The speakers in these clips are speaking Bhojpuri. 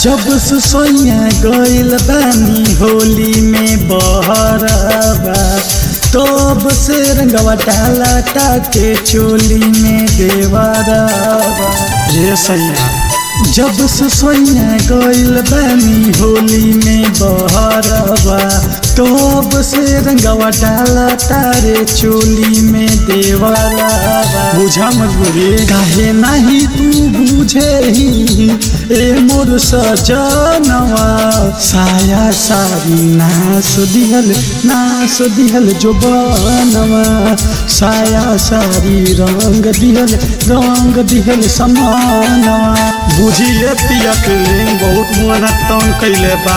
जब से सोया गइल बानी होली में बहरबा तब से रंगवा डाला टाके चोली में देवरबा रे सैया जब से सोया गइल बानी होली में बहरबा तब से रंगवा डाला तारे चोली में देवरबा बुझा मजबूरी काहे नहीं तू बुझे ही ए मोर सजनवा साया सारी नास दिहल नास दिहल जो बनवा साया सारी रंग दिहल रंग दिहल समानवा बुझिए पिया के लिंग बहुत मुआना तंग कैले बा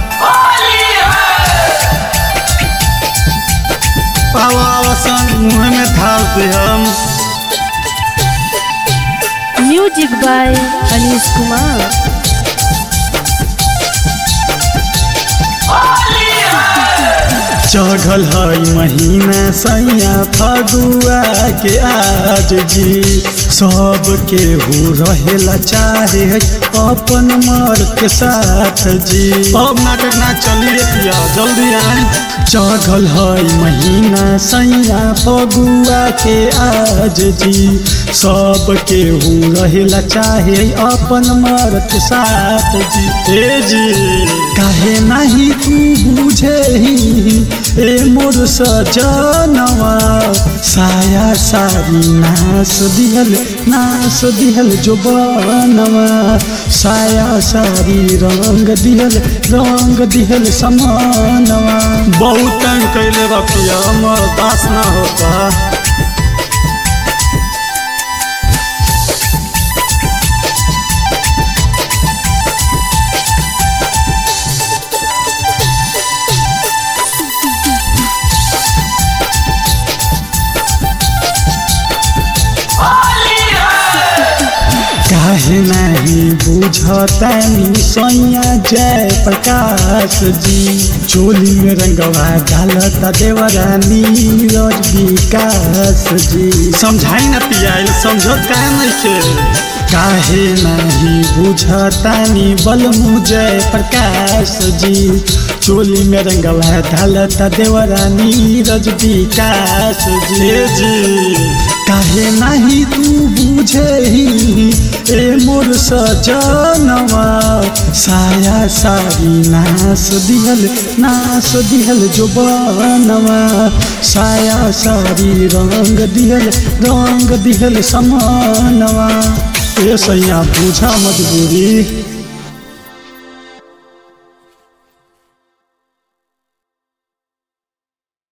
आवा आवा सन मुँह में थाल दे हम म्यूजिक बाय अनीश कुमार चढ़ल है महीना सैया फगुआ के आज जी सब के हो रहेला चाहे अपन मर के साथ जी अब नाटक ना चलिए पिया जल्दी आए चढ़ल है महीना सैया फगुआ के आज जी सब के हो रहेला चाहे अपन मर के साथ जी ए जी काहे नहीं तू बुझे ही ए मोर सजनवा साया सारी नास दिहल नास दिहल जो बनवा साया सारी रंग दिहल रंग दिहल समानवा बहुत तंग कैले बा पिया हमर दास ना होता काहे नहीं बुझतानी सैया जय प्रकाश जी चोली में रंगवा डालता देवरानी रज विकास जी समझाई ना पियाइल समझत काहे नहीं के काहे नहीं बुझतानी बल जय प्रकाश जी चोली में रंगवा डालता देवरानी रज विकास जी जी काहे नहीं तू बुझे ही ए मोर सजनवा साया सारी नास दिहल नास दिहल जो बनवा साया सारी रंग दिहल रंग दिहल समानवा ए सैया बुझा मजबूरी